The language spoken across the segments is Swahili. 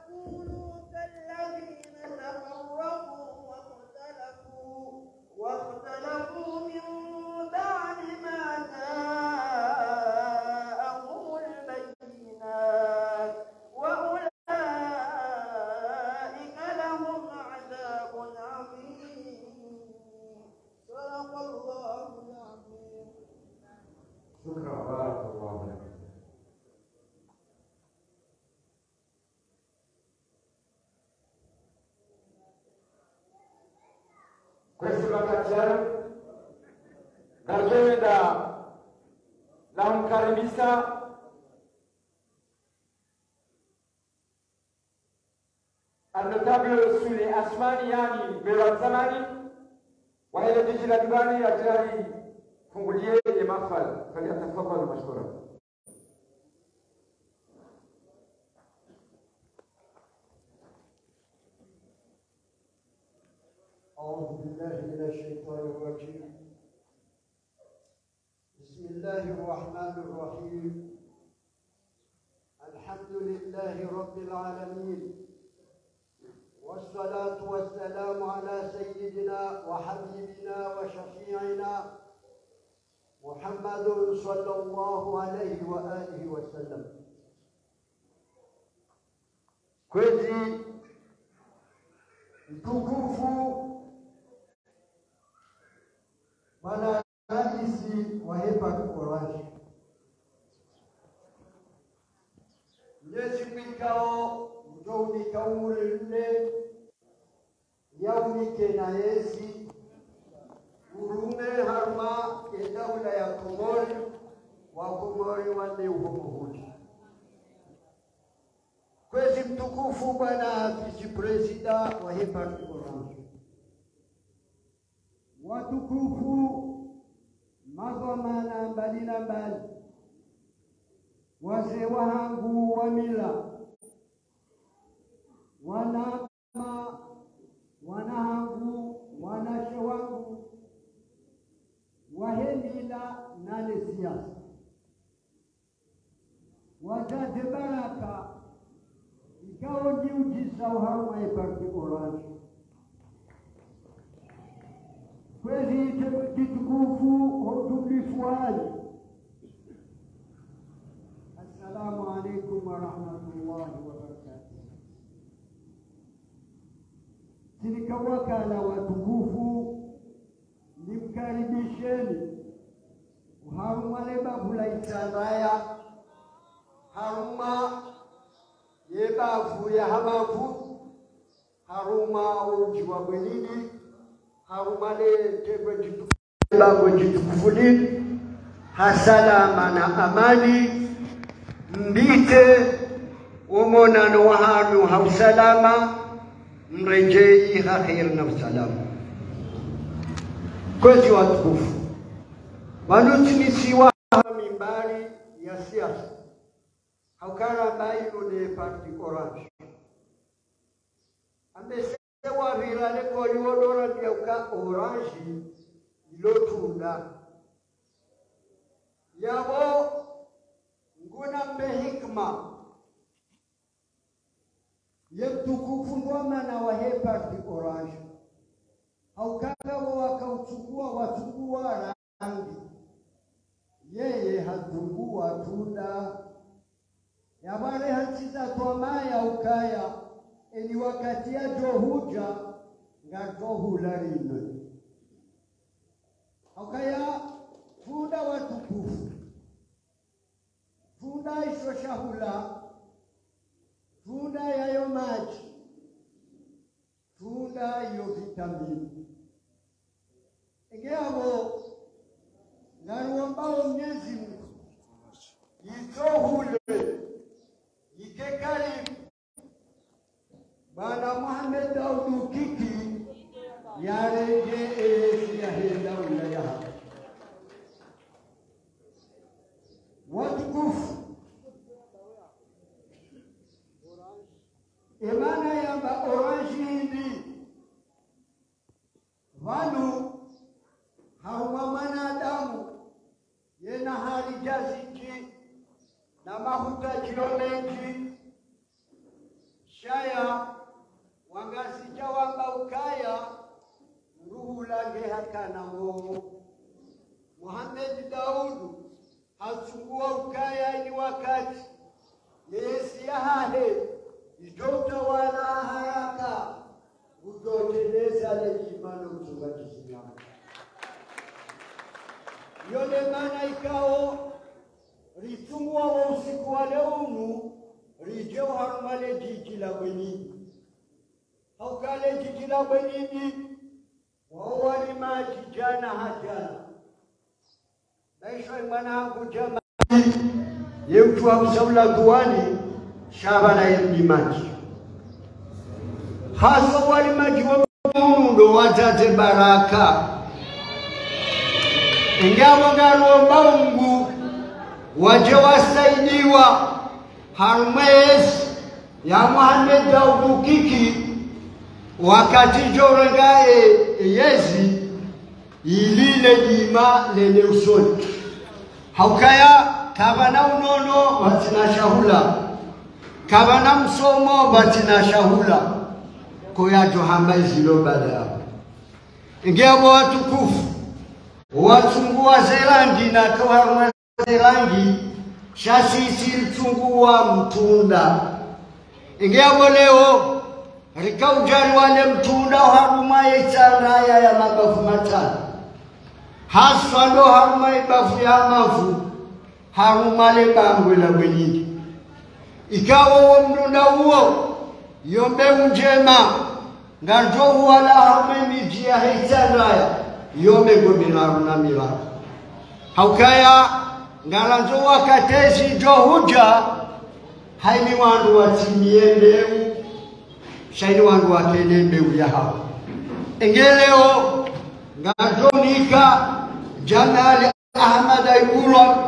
تكونوا كالذين تفرقوا واختلفوا واختلفوا من بعد ما جاءهم البينات وأولئك لهم عذاب عظيم صدق الله العظيم شكرا بارك الله لك Questo bakaclar gargenda namkaribisha النتابع سوري أسماني يعني بلاد زماني وهي تجي لدباني أجراري fungulie mahfal falyatafadhal mashkura أعوذ بالله من الشيطان الرجيم بسم الله الرحمن الرحيم الحمد لله رب العالمين والصلاة والسلام على سيدنا وحبيبنا وشفيعنا محمد صلى الله عليه وآله وسلم kwezi mtukufu bwana raisi wa hepa oraji nyezikwikao mtounikauulile yaunike na yesi urume harma e daula ya komori wa komori wanne uhomuhudi kwezi mtukufu bwana vice-presida wa hepati orange watukufu magomana mbali na mbali wazee wahangu wa mila wanama wanahangu wanashe wangu wahemila nane siasa wajaze baraka ikawa jiujiza uharuma eparti orange kwezi kitukufu hotulifuaji assalamu alaikum warahmatullahi wabarakatuh sinikawakala watukufu nimkaribisheni uharuma lebavula itandaya haruma yebavu ya hamavu haruma uji wa bwenini haruma letegwe jitukufu jitukufulini hasalama na amani mbite umonano wa hanu hausalama mrejei haheri na usalama kwezi watukufu wanutimisiwa mimbari ya siasa haukara baino ne parti orange ambesewa virale koliwodora byauka orange ilotunda yabo nguna mbe hikma yemtukufu ngomana wa he parti orange haukakawo wakauchukua wachukua rangi yeye hatungua tunda yabale hachiza twamaya ukaya eni wakati ya johuja nga johula rinwe ukaya funda watukufu funda isho shahula funda yayo maji funda iyo vitamini ingeabo naruombao mnyezi Mungu itohule ike karibu Bwana Muhammad Daudu Kiki yarenge eyesi yahenda wilaya hapa watukufu imana yamba orange hindi vanu hauma mwanadamu yena hali jaziki na mahuta kilomenji shaya wangasija wamba ukaya nduhulange hakana ngo Muhammad Daudu hachungua ukaya ni wakati yesi yahahe itotawala haraka utoteleza lejimano mchunga Kiislamu yole maana ikao ritungwa wa usiku wa leumu rije uharumale jiji la bwenini haukale jiji la bwenini wawalimaji jana hajana naishwa mwanangu jama yemtu amsaula duani shabana yemlimaji hasa walimaji wa mundo watate baraka ingabo ngalomba Mungu waje wasaidiwa harmwezi ya Muhammad Daudu kiki wakati jorengae yezi ilile jima lene usoni haukaya kabana unono batina shahula kabana msomo batina shahula koyajo hamba izilo baada yao ingebo watukufu watungua zerangi na kawaruma zerangi shasisi litungua mtunda ingebo leo rikaujari wale mtunda haruma yetsandaya ya mabafu matano haswa ndo haruma ibafu ya mafu haruma le bangwe la bwenyini ikawa uwo mtunda huo yombeu njema nganjo huwala haruma imiji ya heitsandaya yome gominaru na milaro haukaya ngalanzo wakatezi jo huja haini wandu watimie mbeu shaini wandu wakene mbeu ya hao engeleo ngazonika janali ahmad aibulwa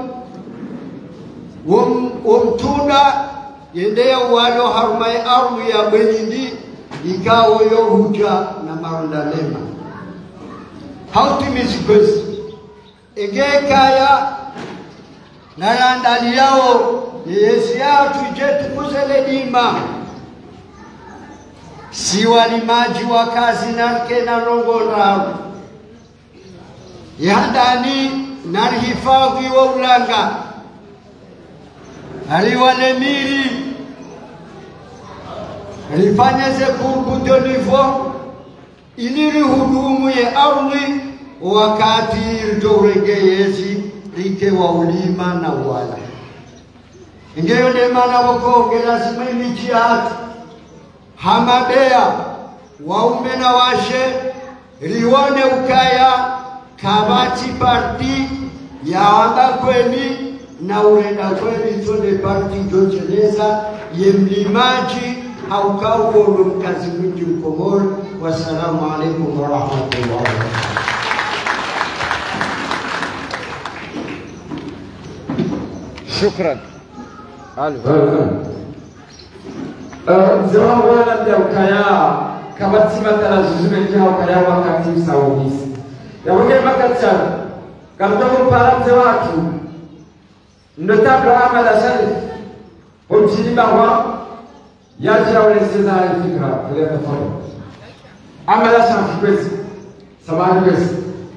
womtunda yendeya walo harumai aru ya bwenyindi ikawo yo huja na maronda lema hautimizikozi egekaya nalandali yao yeyesi yatu je tukuzele dima si walimaji wa kazi narke na rongondaru yandani narihifadhi wa ulanga aliwalemiri rifanyeze kurbuto nivo iliri hudumu ye ardhi wakati ritourengeyezi rike wa ulima na uwala ingeyo ndemana vokonge lazima imichi hatu hamabea waume na washe rione ukaya kabati parti yaamba kweni na urenda kweni tone parti jocheleza ye mlimaji haukauondo mkazi mwingi mkomori wassalamu alaikum warahmatullahi wabarakatuh shukran mzee wangu labda ukaya kabatima tarazuzume njaho ukaya wakati usawumisi yabonge makachana garudogo mpara mzee watu notable Ahmad Sharif umchini bahwa yaja uleseza fikra vile tofauti Ahmad Sharif kwezi samahani kwezi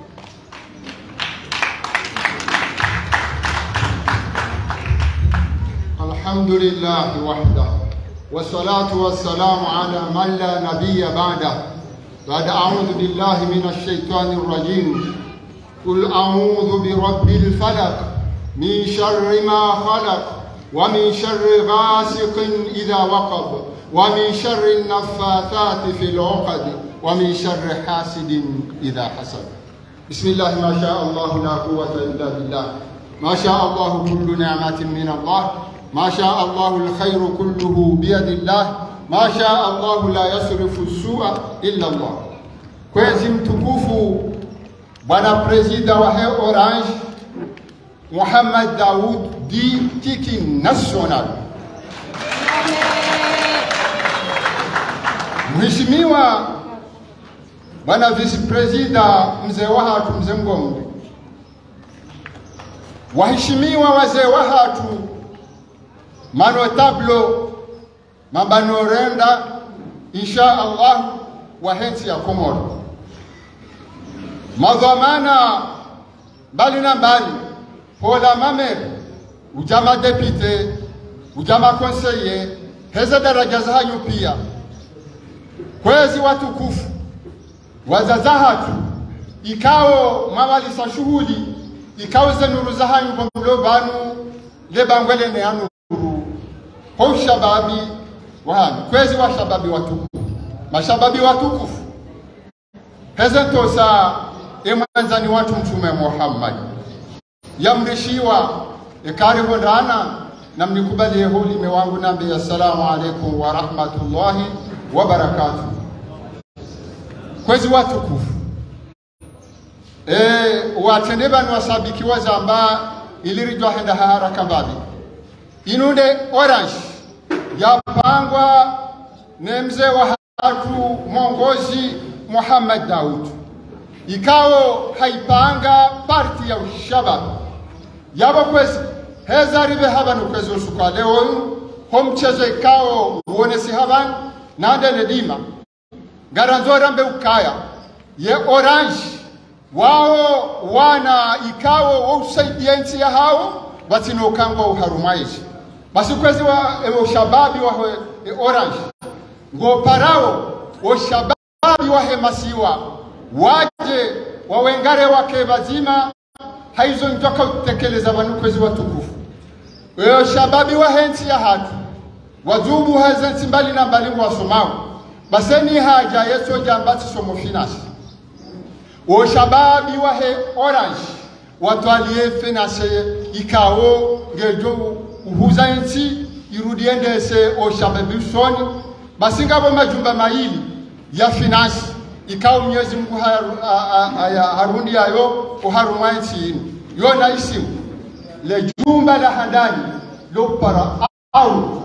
الحمد لله وحده والصلاة والسلام على من لا نبي بعده بعد أعوذ بالله من الشيطان الرجيم قل أعوذ برب الفلق من شر ما خلق ومن شر غاسق إذا وقب ومن شر النفاثات في العقد ومن شر حاسد إذا حسد بسم الله ما شاء الله لا قوة إلا بالله ما شاء الله كل نعمة من الله ما شاء الله الخير كله بيد الله ما شاء الله لا يصرف السوء إلا الله kwezi mtukufu bwana presida wa he orange muhammad daud di tiki national mheshimiwa bwana vice presida mzee wa hatu mzee mgombe waheshimiwa wazee wa hatu manotablo mambanorenda insha Allah wahensi ya Komoro madhamana mbali na mbali hola mamer ujama depute ujama konseye heza daraja zahanyu pia kwezi watukufu wazazahatu ikao mawalisa shughuli ikao zenuru zahanyu bomlo banu lebangwele ne anu kwa ushababi wahami kwezi washababi watukufu mashababi watukufu hezentosa emwanzani watu mtume Muhammad yamrishiwa ekarihondana na mnikubalie hulime wangu nambe assalamu alaikum wa rahmatullahi wa barakatuh kwezi watukufu e, watende banu wasabiki wazamba ilirijwa henda haraka mbabi inunde orange yapangwa ne mzee wa hatu mongozi Muhammad Daud ikao haipanga parti ya ushabab yabo kwezi heza ribe habanu kwezi usuka leo ho mchezo ikao uonesi haban nande nedima garanzora mbe ukaya ye orange wao wana ikao usaidia nchi ya hao batinokangwa uharumaishi basi kwezi wa e, ushababi wa e, orange ngo parao ushababi wa hemasiwa waje wawengare wake bazima haizo njoka utekeleza vanu kwezi watukufu weyo shababi wa hensi ya hatu wazubu hazensi mbali na mbali wasomao baseni haja yeso jambati somo finance wo shababi wa he orange watwalie finance ikao ngejo uhuza nchi irudiendese o shababi soni basingabo majumba maili ya finance ikao Mwenyezi Mungu harundi yayo uharumwa nchi inu yona isimu le jumba la handani lopara au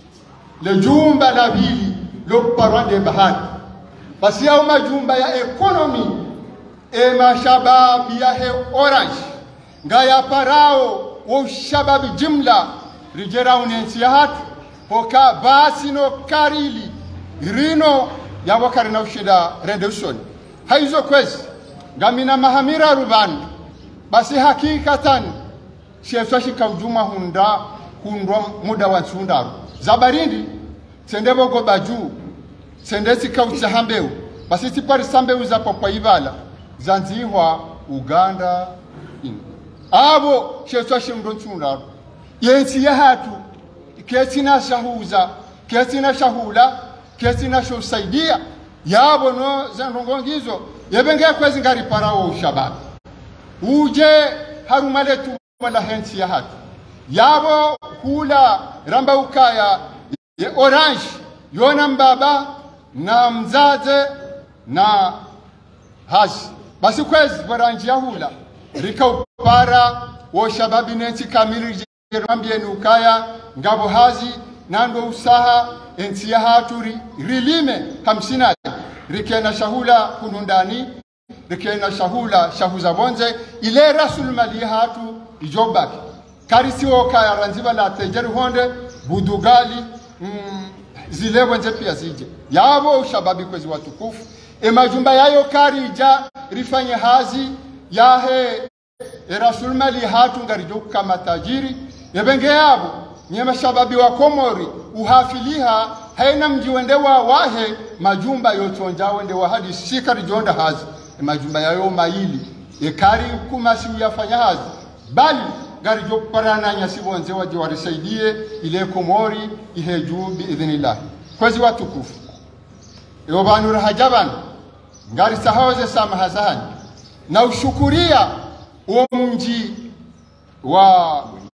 le jumba la bili lopara de bahari basi yao majumba ya ekonomi e mashababi ya he orange ngaya parao wo shababi jimla rijera unensi ya hatu hoka basi no karili rino ya wakari na ushida redemption haizo kwezi ngamina mahamira rubani basi hakikatan shefsa shika ujuma hunda hundwa muda wa sundaru zabarindi sende bogo baju sende sikaucha hambeu basi tipari sambeu za papa ibala zanzihwa uganda ino abo shefsa shimdo sundaru yensi ya hatu ketina shahuza ketina shahula kesina shosaidia yabo no zendongongizo yebenge kwezi ngari parawo ushababi uje harumale tu wala hensi ya hatu yabo hula ramba ukaya ye orange yona mbaba na mzaze na hashi basi kwezi baranji ya hula rika upara wo shababi nensi kamili rambie ukaya ngabo hazi nando usaha ensi ya haturi rilime hamsina rikena shahula kunundani rikena shahula shahuza bonze ile rasul mali hatu ijobaki karisi woka ya ranziba la tejeri honde budugali mm, zile bonze pia zije yabo ushababi kwezi watukufu e majumba yayo karija rifanye hazi yahe e rasul mali hatu ngarijo kama tajiri yebenge yabo nyema shababi wa komori uhafiliha haina mji wende wa wahe majumba yochonja wende wa hadi sikari jonda hazi e majumba yayo maili ekari kumasi uyafanya hazi bali gari jo parana nyasi bonze waje warisaidie ile komori iheju biidhnillah kwezi watukufu ewo bantu rahajaban ngari sahawaze samaha zahani na ushukuria uwo mji wa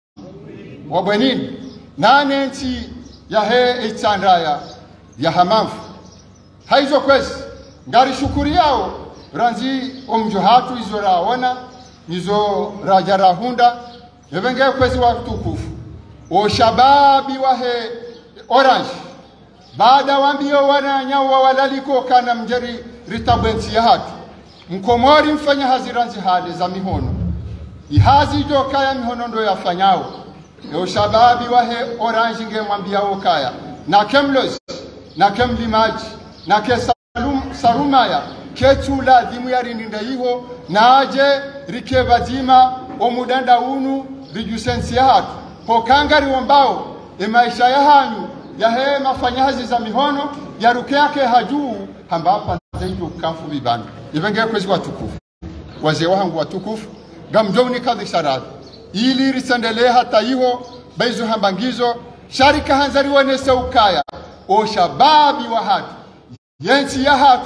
wa bwenini nane nchi yahe itsandaya ya hamafu haizo kwezi ngari shukuri yao ranzi omjo hatu izo raona izo raja rahunda yevenge kwezi wa tukufu o shababi wahe orange baada wambio wananyawa walaliko kana mjeri ritabwensi ya hatu mkomori mfanya haziranzi hale za mihono ihazi jo kaya mihono ndo yafanyao yo shababi wahe orange nge mwambia kaya na kemlos na kemlimaji na ke salum, sarumaya ketula dhimu yarindinda iho naje rike bazima omudanda unu rijusensi hatu pokangari wombao emaisha ya hanyu yahe mafanyazi za mihono yaruke yake hajuu hambapa zaidi ukamfu bibanu ivenge kwezi watukufu wazee wangu watukufu gamjoni kadhi sharadi ili risendelee hata iho baizu hambangizo sharika hanzari wanese ukaya o shababi wa hatu yensi ya hatu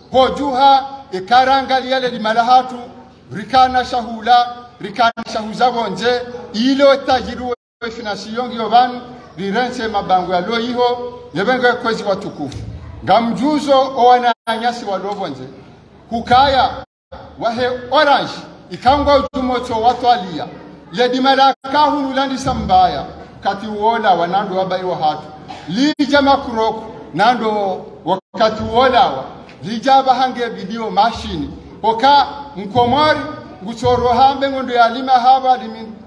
hojuha ikarangalia limala hatu rikana shahula rikana shahuza bonje ile tajiru finansiyo ngio banu rirense mabango ya lo iho yebenge kwezi watukufu ngamjuzo owananyasi walobonje kukaya wahe orange ikangwa ujumoto watwalia yedimala kahunulandisa mbaya kati uola wanando wabaiwa hatu lija makuroko nando wakati uolawa lija bahange bidio mashini oka mkomori ngutsoro hambe ngondo yalima haba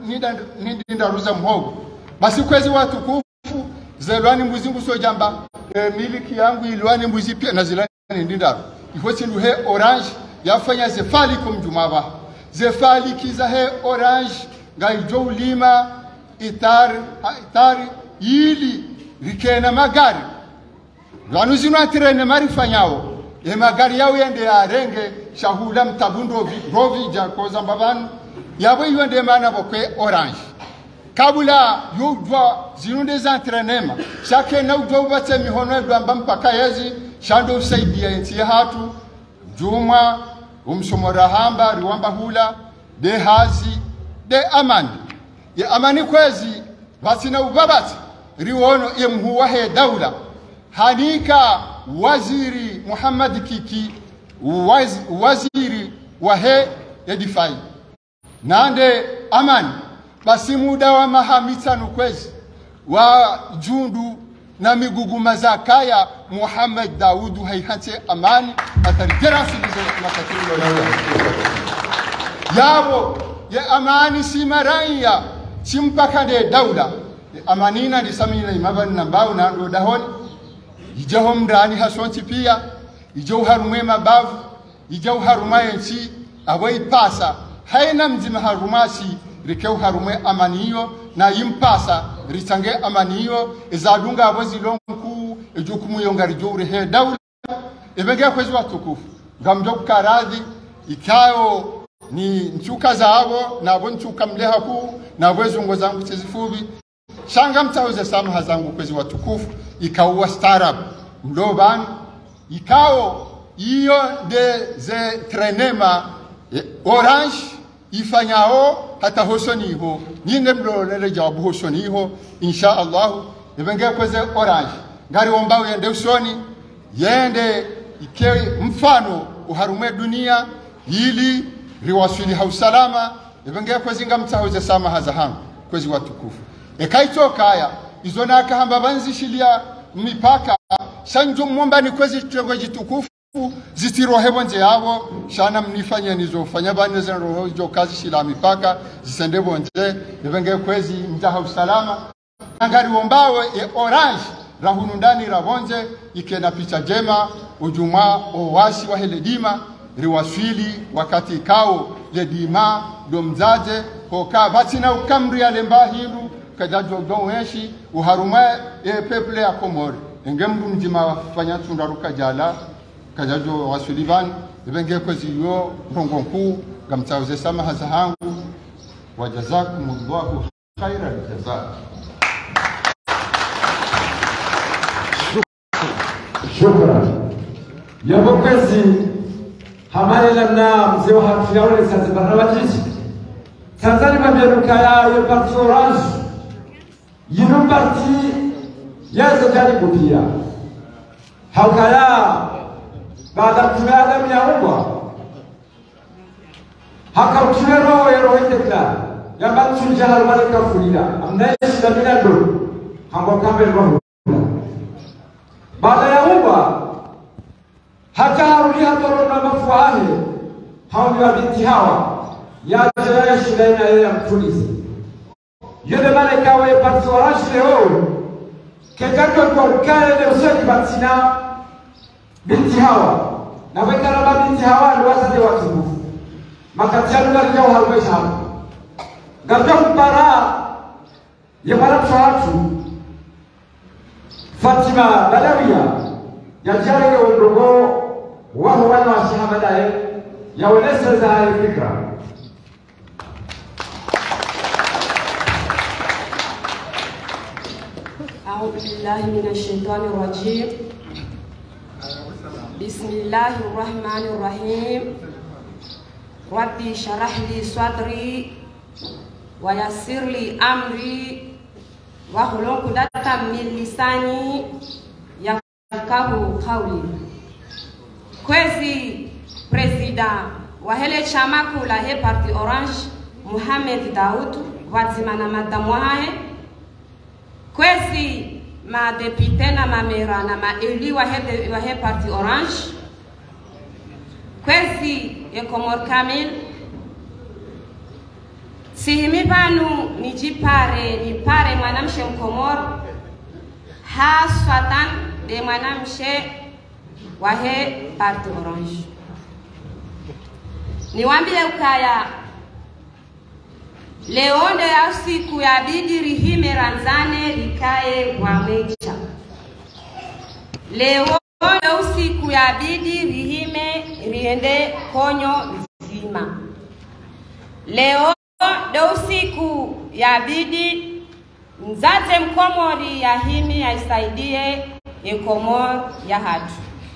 nidindaruza mhogo basi kwezi watukufu zelwani mbuzi ngusojamba e, miliki yangu ilwani mbuzi pia na zilani ndindaru ifosi luhe orange yafanya zefali kumjumaba zefali kiza he orange ngaijo ulima itari itari ili rikena magari vanu zino atirene marifanyawo e magari yawo yende yarenge shahula mtabundo rovija kozamba vanu yabo yende mana bokwe orange kabula yudwa zinunde za entrenema shake na udwa ubatse mihono edwamba mpaka yezi shando usaidia ensi hatu juma umsomora hamba riwamba hula de hazi de amani ya amani kwezi basina ubabati riwono yemhuwa he daula hanika waziri Muhammad Kiki waz, waziri wa he edifai nande amani basi muda wa mahamitano kwezi wa jundu na miguguma za kaya Muhammad Daudu haihante amani atarjerasilize matakilo yabo ya amani si maraiya si mpaka de daula amanina ndisamina imabani na mbao na ndo dahoni ijaho mndani hasonti pia ijo harumwe mabavu ijo haruma yensi abo ipasa haina mzima harumasi rikeu harumwe amaniyo na yimpasa ritange amaniyo izadunga abo zilonku ejukumu yongari jowre he dawla ebenge kwezi watukufu ngamjo karadhi ikayo ni nchuka zaabo nabo nchuka mleha kuu nabo zungo zangu tizifubi shanga mtauze samaha zangu kwezi watukufu ikauwa starab mloban ikao iyo de ze trenema e, orange ifanyao hata hosoniho nyine mlolele jawabu hosoniho insha Allah ibenge kweze orange ngari ombao yende usoni yende ike mfano uharume dunia ili riwasili hausalama ibenge kwezi ngamtauze samaha za hangu kwezi watukufu ekaitokaya izo nakahamba banzishilia mipaka shanjo mwomba ni kwezi chongo jitukufu zitirohe bonje yabo shana mnifanya nizofanya bane za roho jo kazi shila mipaka zisende bonje ibenge kwezi mjaha usalama angari wombawe e orange rahunu ndani rabonje ikena picha jema ujuma owasi wa heledima riwaswili wakati kao ledima domzaje hoka batina ukamri alemba hindu kajajo donweshi uharume e peple ya komori enge mndu mjima wafanya tundaruka jala kajajo wasulivan ibenge kwezi yo rongo nkuu gamtauze samaha za hangu wajazakumullahu khaira aljazaa shukran yabo kwezi hamalela na mzee wa hatuyaone sasa barabajiji tanzania maberuka ya yo parti orange yino parti yazo jaribu pia haukaya baada kutumia adamu ya umbwa hakautumia roho ya roho itekla yamba tunja harumani kafulila amnaishi na minando hambo kambe roho baada ya umbwa hata harudi hatoro na mafuani hawi wa binti hawa yaje ya shuleni na yeye mtulize yule malaika wa parti orange leo kekatwa kwa ukale usoni batina binti hawa na wekaraba binti hawa liwasade watukufu makatianu garja uhalwesha hapo garja kupara yemara mshahatu Fatima Badawiya yajarege udogo waho wana wa shahabadaye yaonesha za hali fikra أعوذ بالله من الشيطان الرجيم بسم الله الرحمن الرحيم ربي شرح لي صدري ويسر لي أمري واحلل عقدة من لساني يفقه قولي kwezi presida wa hele chama kula he parti orange Mohamed Daoud wazima na madamu hahe kwezi madepute na mamera na maeli wa he, wa he parti orange kwezi ekomor kamil sihimi panu nijipare nipare mwanamshe mkomor haswatan de mwanamshe wa he parti orange niwambile ukaya leonde ya siku ya bidi rihime ranzane likaye wamecha leonde usiku ya bidi rihime riende konyo nzima leo ndo usiku ya bidi mzaze mkomori ya himi yaisaidie ekomor ya hatu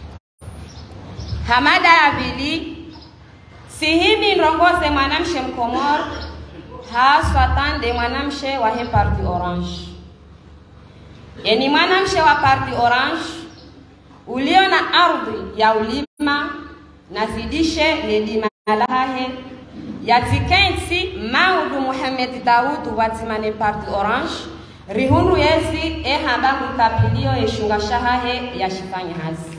hamada ya vili sihimi ndongoze mwanamshe mkomor haswatande mwanamshe wa he parti orange yani mwanamshe wa parti orange ulio na ardhi ya ulima nazidishe ledima lahe yatikensi maudu muhamed daud watimane parti orange rihundu yezi ehamba mutapilio eshunga shahahe yashifanya hazi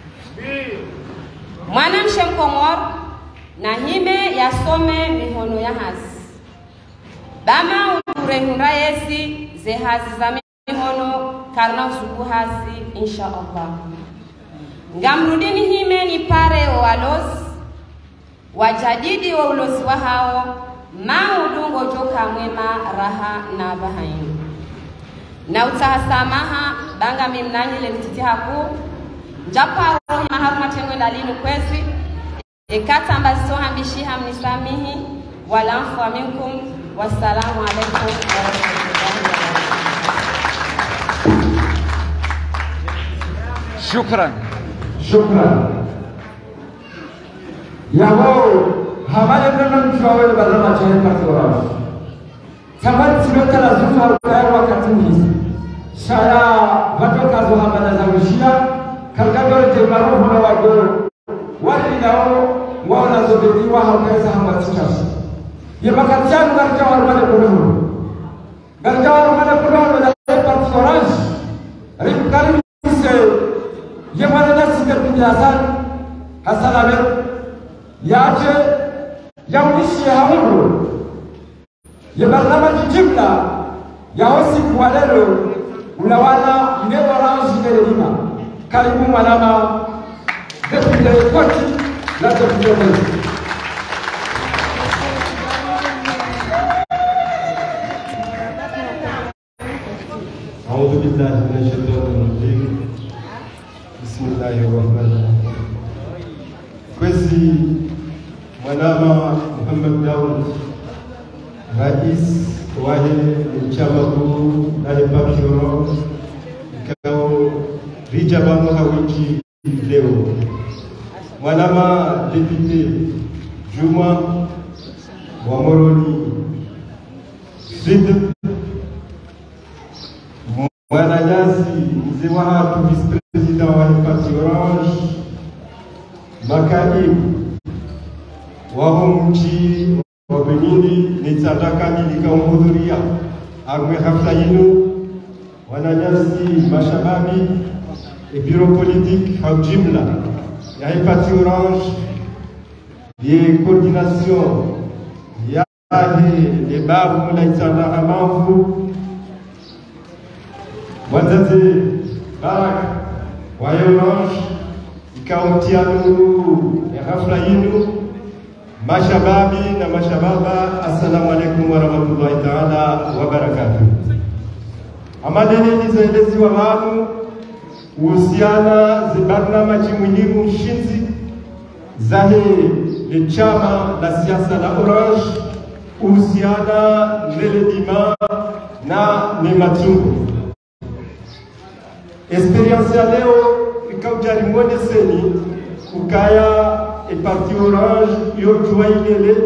mwanamshe mkomor na hime yasome mihono ya hazi bama urehunda yesi ze hazi za mihono karna usuku hazi insha allah ngamrudini hime ni pare walozi wajadidi wa ulozi wa hao maudungo joka mwema raha na bahaini na utahasamaha banga mimnanyile lititi haku njaparo maharumatengwe dalinu kwezi ekata ambazo hambishiha mnisamihi walamfu wa minkum wassalamu alaikum warahmatullahi wabarakatuh shukran shukran yabo hamale nana mtu awele barama chahe parti orange samari simekala zufa ukaya wakati hizi shaya vatoka zo hamana za ushia kargadore je maruhu na wago wali nao ngona zo bediwa haweza hamatikas ye makatianu garja warmane kunuhu garja warmane kunuhu na parti orange rikari se ye mana nasi terpinja hasan hasan abe yace yaunishi haulu ye barnamaji jimla yaosi kuwalelo unawana ine orange nelelima karibu mwanama depute koti la depute mwezi أعوذ بالله من الشيطان الرجيم بسم الله الرحمن الرحيم kwezi mwanama Muhammad Daud rais wahe ni chama kuu naye Bakiro ikao rija bamo hawiki leo mwanama depute Juma wa Moroni Sud Mwananyasi mzee wa hatu vice president wa parti Orange, makaimu wao mji wa Benini nitsataka nikamuhudhuria agwe hafla yinu wananyasi mashababi e bureau politique kwa jumla ya hii parti Orange ye coordination ya le babu la itsanda amavu wazazi Baraka wa Orange ikawatia nuru ya hafla yenu. Mashababi na mashababa, assalamu alaikum warahmatullahi taala wabarakatuh. Amadeni nizaelezi wa wanu kuhusiana zibarnamaji mwiniru nshinzi zahe le chama la siasa la Orange kuhusiana nele dima na ne matungo Experience ya leo ikaujarimwoneseni ukaya eparti Orange yojua ilele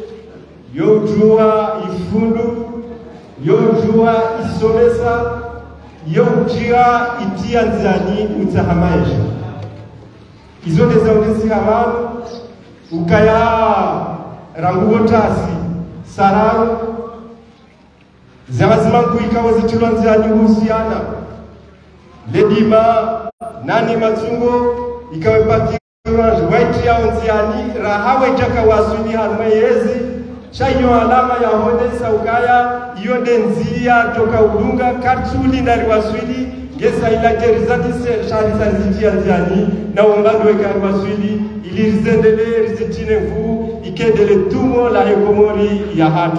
yojua ifundu yojua isomesa yojua itia nzani utahamaisha izo nezaonesi havanu ukaya ranguwo tasi sararo zalazima nkuikawa zichilwa nzani husiana ledima nani matsungo ikawe pati orange white yao nziani rahawe jaka wasuni harma yezi shayo alama ya honesa ukaya iyo de nzia toka udunga kartuli ndari waswili ngesa ila gerizati se shari sarizijia nziani na umbandwe kari waswili ili rizendele rizitine mvu ikendele tumo la hekomori ya hatu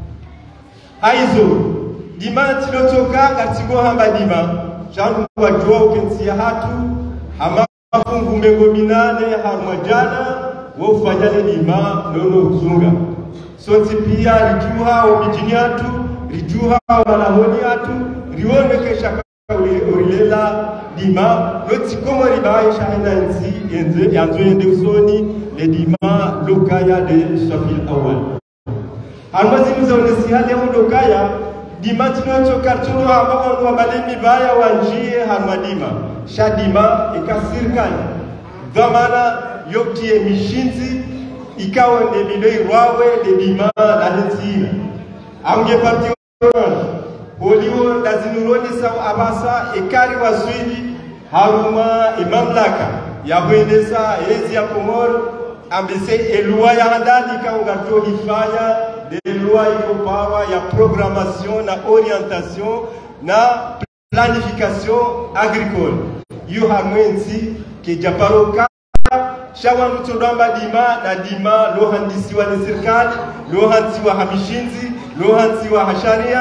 haizo dima tilotoka katigo hamba dima shandu wajua ukensia hatu hama mafungu mengo minane harumwa jana wofanyale dima nono uzunga sonsi pia rijuha omijini atu rijuha omalahoni atu rionekesha urilela dima lotikomo ribaisha hena nzi enze yanzo yende usoni le dima lokaya de safil awal harumwa zinu zaonesiha leo lokaya dima tinocho kartuno hamba wangu wabalemi baya wanjie harumwa dima sha dima ikasirikanya dhamana yotie mishinzi ikawa ne lilo irwawe de dima la nzina amge parti orange holiwo ndazinuroni sawa abasa ekari waswili haruma imamlaka yahwendesa ezi ya komoro ambese elua ya handali ikaunga to ifanya de loi iko pawa ya programmation na orientation na planification agricole iyo hamwenzi kejaparoka shawandu todwamba dima na dima lohandisiwa ni serikali lohansiwa hamishinzi lohansiwa hasharia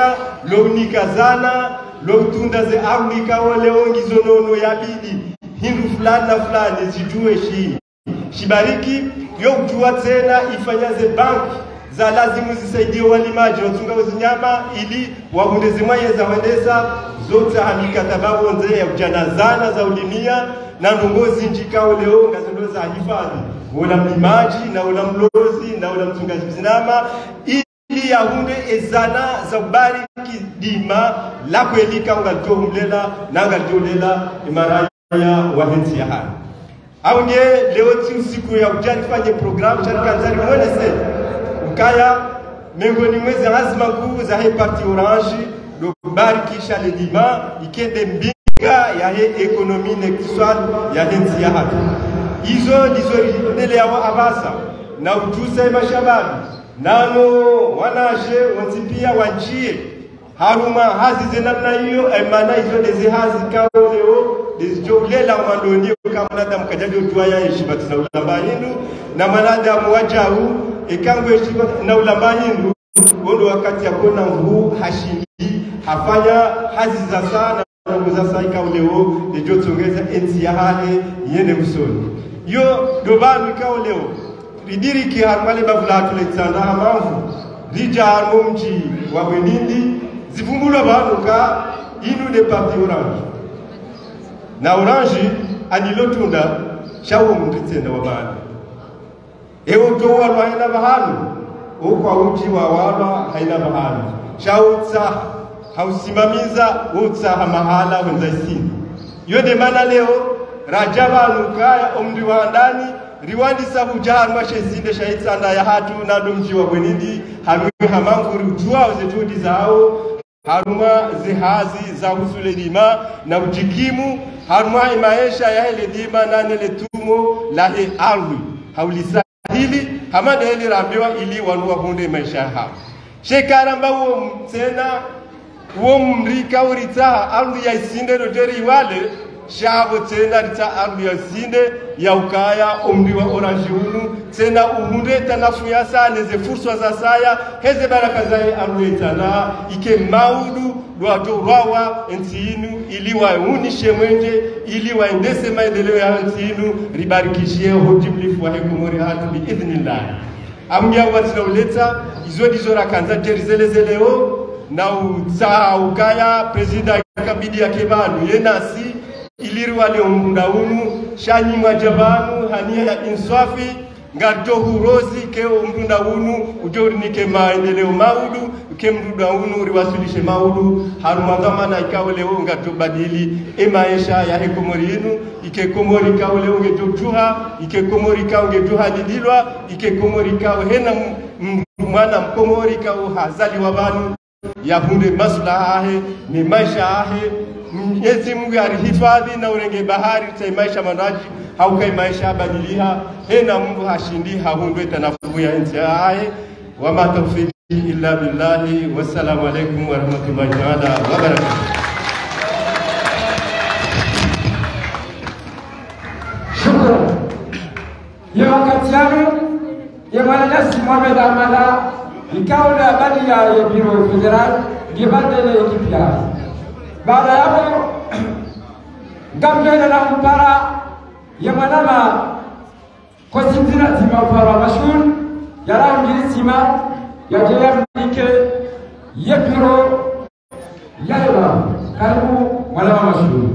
lounikazana loutunda ze arunikawo leongizo nono yabidi hindu fulani na fulani zijue shi shibariki yokujua tena ifanyaze banki za lazimu zisaidie walimaji watunga zinyama ili wahunde zimwaye za wendesa zote hamikataba wonze ya kujanazana za ulimia na ndongozi njikao leo ngazindo za hifadhi wala mlimaji na wala mlozi na wala mtungaji zinama ili yahunde ezana za ubariki dima la kwelika ungalitohumlela na ngalitolela imaraya wahensi ya haya aunge leo ti usiku ya ujani fanye programu charikanzari mwelese ukaya miongoni mwezi lazima kuu za he parti orange lobarikisha le dima ikende mbinga ya he ekonomi nektiswal ya he nzi ya hatu izo ndizo ndele yawo abasa na ujuse mashababi nano wanaje wanzi pia wanjie haruma hazi ze namna hiyo emana izo dezi hazi kao leo dezijoulela mwandoni kama mwanadamu kajadio tuaya heshima na ulamba hindu na mwanadamu wajahu ikangwe heshima na ulamba hindu wondo wakati yakona mvuu hashindi hafanya hazi za sana za saa ikao leo dejotongeza enzi ya hale yende usoni yo dobanu ikao leo ridiriki harumale bavulatu letsanda hamamvu rija harmo mji wa bwenindi zivumbulwa banuka inu de parti orange na orange anilotunda shawo munditsenda wa bana ewo to walwa haina bahanu ukwa uji wa walwa haina bahanu shautsa hausimamiza utsa mahala wenza isini yode mana leo rajaba nukaya omri wa ndani riwandisa hujaha mwashezinde shaitsanda ya hatu nado mji wa bwenindi hamwe hamanguri ujua zetudi zao haruma zihazi za husule dima na ujikimu haruma imaesha ya hele dima na nele tumo la he ardhi haulisa hili hamadeli rambiwa ili wanua hunde maisha hao shekaramba uo mtena wo mrika urita arudi ya isinde doderi iwale shavo tena rita arudi ya isinde ya ukaya omri wa orange unu tena uhunde tanafu ya saa neze furswa za saya heze baraka zaye arudi tana ike maudu lwato rwawa nchi inu ili waunishe mwenje ili waendese maendeleo ya nchi inu ribarikishie hojiblifu wa hekomori hatu biidhnillah amya watinauleta izo dizo rakanza terizelezelewo na utsaha ukaya presida akabidi yake banu yenasi iliri wale umrunda unu shanyimwa jabanu hania ya inswafi ngarto hurozi ke umrunda unu ujorinike maendeleo maudu ke mrunda unu riwasilishe maudu harumangamana ikawe leo ngarto badili e maisha ya hekomori inu ike komori kawe leo ngejojuha ike komori kawe ngejuha didilwa ike komori kawe hena m- m- mwana mkomori kawe hazali wa banu yahunde maslaha ahe ni maisha ahe Mwenyezi Mungu arihifadhi na urenge bahari tai maisha manaji haukai maisha badiliha hena Mungu hashindi hahundwe tanafu ya nchi ahe wama tawfiki illa billahi wassalamu alaikum warahmatullahi taala wabarakatuh Shukran. Ya wakati yanu ya mwananasi Mohamed Amada ikao la habari ya ya biro federal gibande ile kipya. Baada ya hapo ngamjana na mpara ya mwanama kwa sinzira tima mpara mashhur ya rao ngiri sima ya jaya mdike ya biro ya leba karibu mwanama mashhur.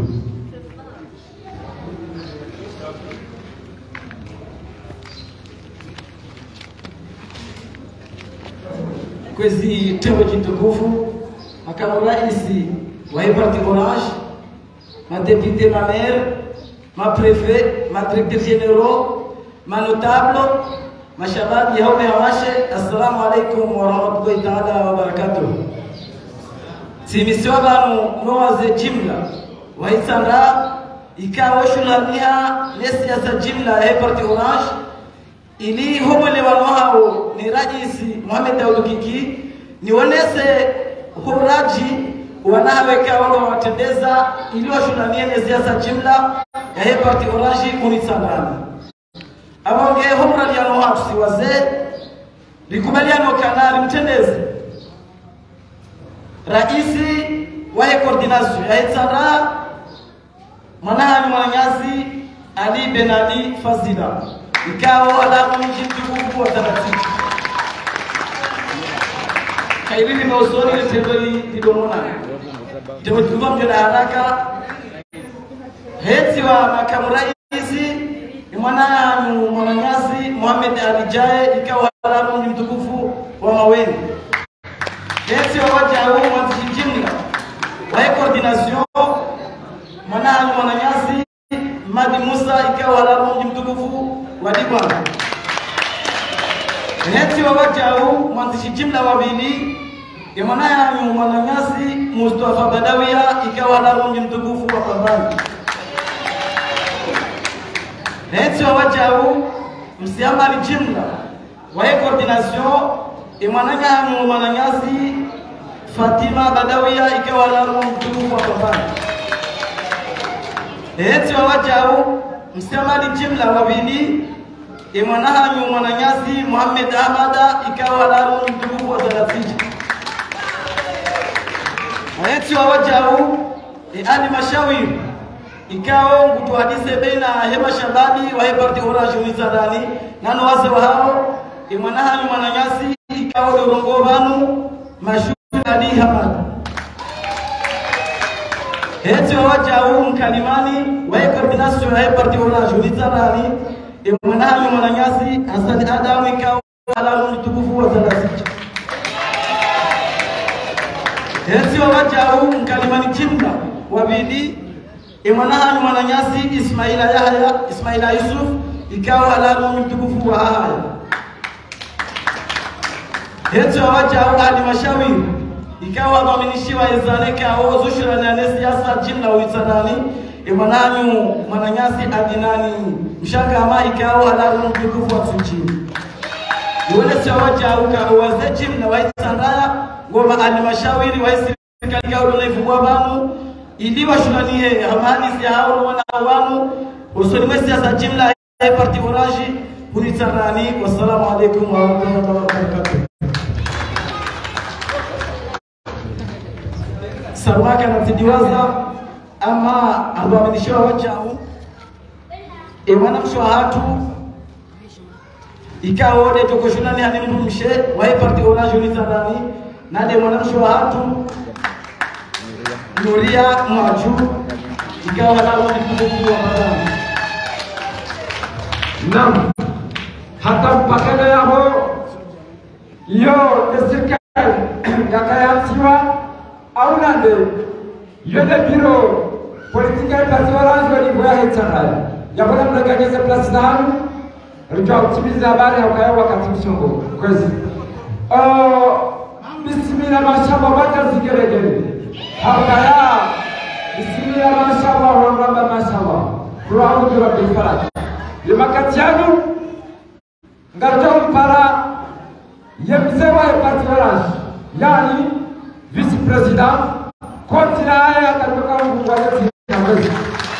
kwezi teo jitukufu makamu raisi wa hii parti orange madepute mamer maprefet madirecteur généraux manotable mashababi haume hawashe assalamu alaikum warahmatullahi taala wabarakatuh simisiwa banu nowaze jimla waisanda ikawo shulaniha nesiasa jimla ya hii parti orange ili homole wanohao ni rajisi Mohamed Daud Kiki nionese huraji wanaweka wale watendeza ili washunanie ne siasa jimla ya hii parti orange unisangana abonge homra ya noha tusiwaze likubaliano kanali mtendeze raisi wa hii coordination ya itsara mwanahani mwananyazi Ali Ben Ali Fazila ikawa alamu mji mtukufu wa taratibu kaili limeusoni ile tendo lidomona temetuva mjona haraka heti wa makamu raisi ni mwanangu mwananyasi Mohamed Alijae ikawa alamu mji mtukufu wa Maweni heti wa waja huu mwanzishi jimla wa coordination mwanangu mwananyasi Madi Musa ikawa alamu mji mtukufu wa Dibwana. Heti wa wajau mwanzishi jimla wawili imana yanyu mwananyasi Mustafa Badawia ikawa alamu mji mtukufu wa Pambani. Heti wa wajau msiamali jimla wa hii coordination imana yanyu mwananyasi Fatima Badawia ikawa alamu mji mtukufu wa Pambani. Heti wa wajau msemali jimla wawili imwanahanyu mwananyasi Muhammad Ahmada ikawa laru mtukufu wa Zaratiji ayeti wa wajau e ali mashawiri ikawa ngutuhadise baina hema shababi wa heparti orange wizarani nano wase wa hao imwanahanyu mwananyasi ikawa dorongo banu mashuri ali hamada heti wawajau mkalimani wae koordinasio ya parti orange ulizarani imwanahanyu mwananyasi hasani adamu ikawa alamu mtukufu wa zalazija heti wawajau mkalimani jimla wabidi imwanahanyu mwananyasi ismaila yahya ismaila yusuf ikawa alamu mtukufu wa haya heti wawajau ali mashawiri ikawa wamenishiwa ezaneke ao zushiraniane siasa jimla uitsanani imwananyu mwananyasi adinani mshangama ikawa alaru mtukufu wa tsunjini iwele siwawajauka uwaze jimla waitsandaya ngoma alimashawiri waisi katika ulevu banu ili washulanie hamani ya hao wana wanu usoni mwezi ya jimla ya parti orange kulitarani wassalamu alaikum wa rahmatullahi wa barakatuh sarwaka natidiwaza ama abamenishiwa wajau ewana mshwa hatu ikawo de tokoshunani hani mndu mshe wae parti orange ulitarani nade mwana mshwa hatu Nuria Mwaju ikawa nalo ni kumbukumbu wa madhambi Naam, hata mpaka yao yo serikali yakayachiwa au nande yole biro politika ya parti orange wali kwa hetana yabona mnaganyeza plus tano rujwa kutimiza habari hakaya wakati msongo kwezi oh bismillah mashaba bata zigeregere hakaya bismillah mashaba wa rabba mashaba Qur'an bi rabbil falaq limakati yanu ngarjo mpara yemzewa ya parti orange yani vice president kontina haya atatoka Mungu aliyeti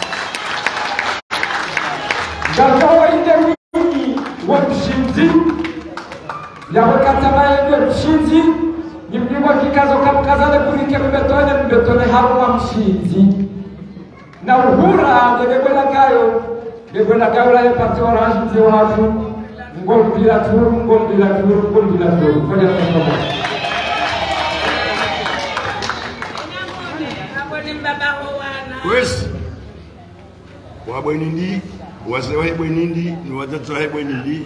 ngarjo wainde wingi wa mshinzi yawekataba yende mshinzi ni mlima kikazo kamkazane kurike mbetone mbetone hawa mshinzi na uhura ngegebwela gayo ngegebwela gayo la parti orange mzee watu ngombila turu ngombila turu ngombila turu fanya kama kwesi wabwenindi wazee wahebwenindi ni watoto wahebwenindi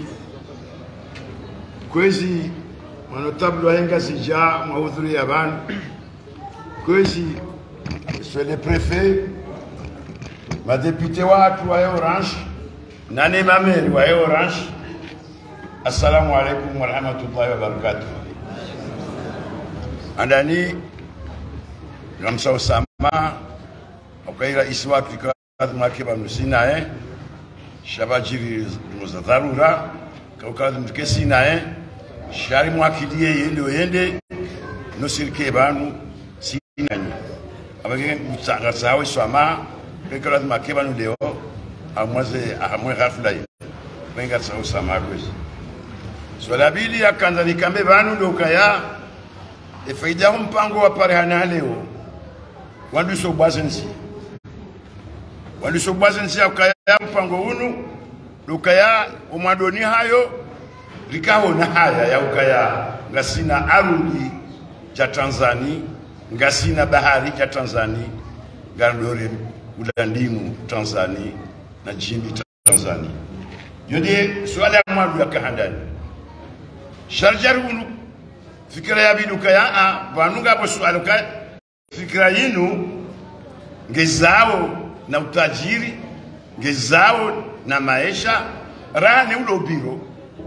kwezi manotablo wahenga sija mwahudhuria vanhu kwezi monsieur le préfet madepute watu wahe orange nane mameri wahe orange assalamu alaikum warahmatullahi wabarakatuh andani namsa usama ukaira isi watu ikadhi mwake vanu sinaye shabajiri za dharura kaukadhi mtuke sinaye shari mwakilie yende oyende nosirike vanu sinanye abage mtsanga sawe swama kekalazi make vanu leo amwaze ahamwe ghafla ye wenga sawe sama kwezi swala bili akanza nikambe vanu ndokaya efaida mpango wa parehana leo wanduso bwazensi wanduso bwazensi akaya mpango unu lukaya omwadoni hayo likahona haya ya ukaya ngasina arudi cha tanzani ngasina bahari cha tanzani ngandore ulandimu tanzani na jimbi tanzani yonde swala ya mwadu ya kahandani sharjar unu fikira ya biduka ya a vanunga po swala ka fikira yinu ngezao na utajiri ngezao na maisha rane ulo biro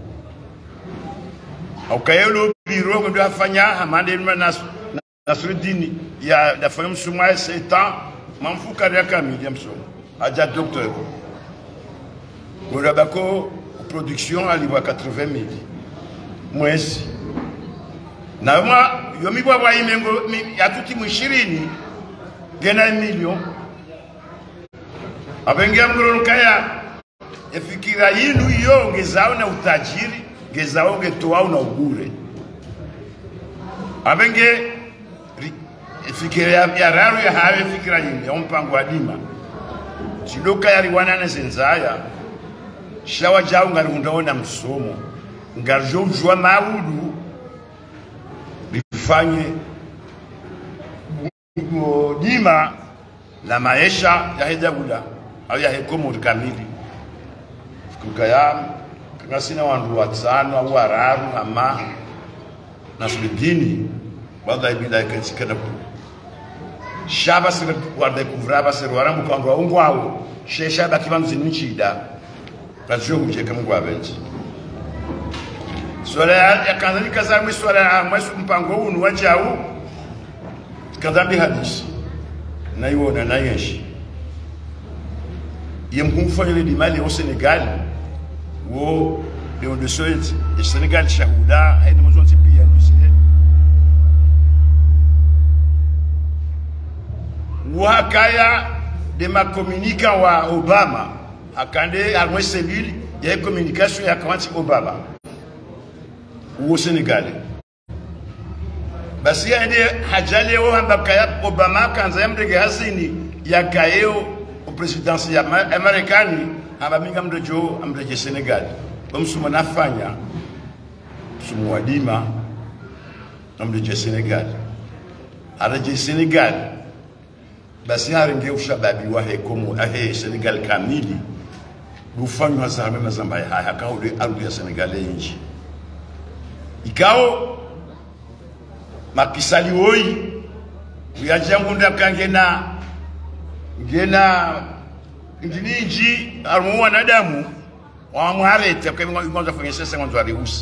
aukayelo biro ko do afanya hamande na nas nasrudini ya da fam suma setan mamfuka ya kamili ya mso aja docteur ko bako production aliwa 80000 mwezi na mwa yomi bwa bwa imengo ya tuti mwishirini gena milioni abengia mgororo kaya efikira yinu iyo ngezao na utajiri ngezao ngetoao na ubure abenge efikira ya, ya raru ya hawe fikira yinu ya mpango wa dima chidoka yari wanana zenzaya shawa jao ngari undaona msomo ngarjo ujua maudu lifanye dima la maisha ya hedagula au ya hekomo kamili kukaya kanga sina wandu watano au wararu ama na sulidini bada ibida ikansikana ku shaba sira warde kuvraba sira waramu kwa ngwa ungwao she shaba kibangu zinchida kajo huje kama ngwa benji swala ya kanzani kazamwi swala ya mwesu mpango unu wajau kadhambi hadisi naiwona nayeshi yemkumfanyile limali au Senegal wo leo de soit e Senegal shahuda haina mwanzo pia ndusile wakaya de makomunika wa obama akande alimwe selule ya communication ya kawanti obama uwo senegali basi ende hajaleo hamba kaya obama kanza yamdege hasini yakayeo presidensi ya Ma- ya marekani hamba minga mdojo amdeje senegali bamsuma nafanya msumu wa dima amdeje senegali araje senegali basi harenge ushababi wahe komo ahe senegal kamili lufanywa zame mazamba haya kaude arudi ya senegal inji ikao makisali woi uyajangunda kangena ngena ndininji arumu wanadamu wamwarete kwanza fanya sasa mwanzo alihusi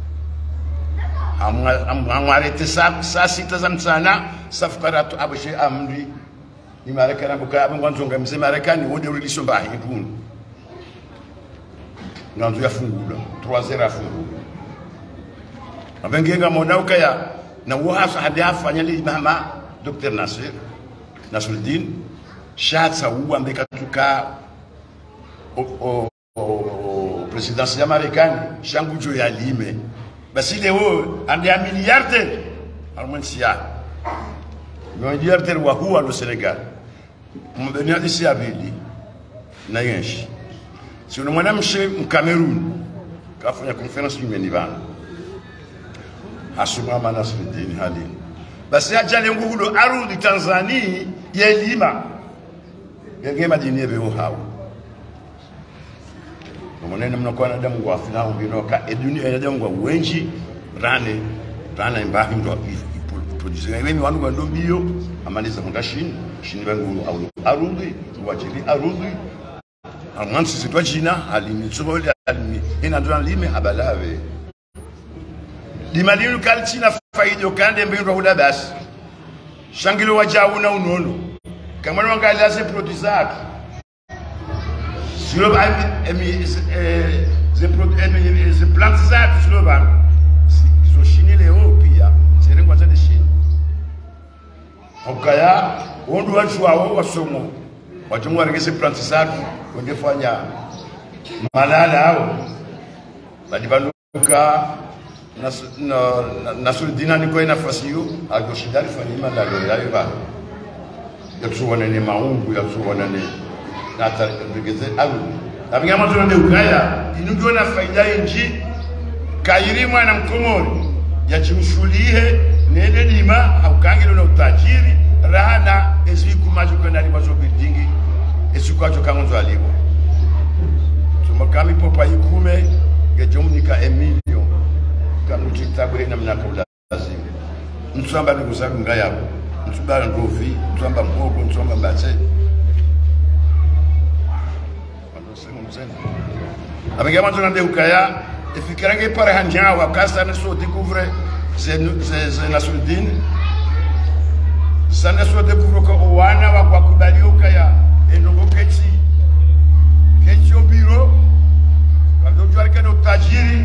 amwarete saa saa sita za mchana safukaratu aboshe amri ni marekani abuka abangwanzonga mze marekani wode ulilisho mbahi ikunu nganzo yafungula 3 afungula abengenga mona ukaya na wahasa hadi afanya li mama Dr. Nasir Nasruddin shatsa uwa mbeka tuka o, o, o, o presidensi ya Marekani shangujo ya lime basi leo ande a miliarder almwensia miliarder wa huwa lo Senegal mbenia disi abili na yenshi si una mwanamshe mkamerun kafanya conference nyumbani bana hasumama Nasruddin halini basi ajale nguhulo arudi Tanzania yelima genge madini ebe hawo umunene mnakuwa na damu wa fina ubinoka eduni ina damu wa wenji rane rana imbahi ndo producer mimi wanu ndo bio amaliza munda shini shini bangu au arudi wajili arudi amansi sitwa jina alimi tsobole alimi ina ndo alimi abalave limalinu kalchina faido kande mbindo hula basi shangilo wajauna unono kama wangalia se producer silo ba emi eh ze emi ze plantes zatu silo ba zo shini leo pia serengwa zade shini okaya wondu watu wao wasomo watu warengese plantes zatu wangefanya malala hao badibanuka nasurdina niko nafasi hiyo agoshidari fanyima ndalo yayo ba yatsuwana ne maungu yatsuwana ne natarigeze alu abinga matuna de ukaya inugo na faida inji kayiri mwana mkomori yachimshulihe nende lima haukangilo na utajiri rahana eziku majo kwenda lima zo buildingi esiku ajo kangonzo aliwa tumakami popa ikume gejomnika emilio kanuti tabwe na mnaka ulazima mtsamba nikusaku ngayabo mtsubala ndovi mtsamba mhogo mtsamba batse avec un moment de ukaya ifikirange pare hanjawa kasa ne so découvre c'est c'est Nasruddin sana so découvre ko wana wa kwa kubali ukaya endongo kechi kechi obiro kando jwar kana utajiri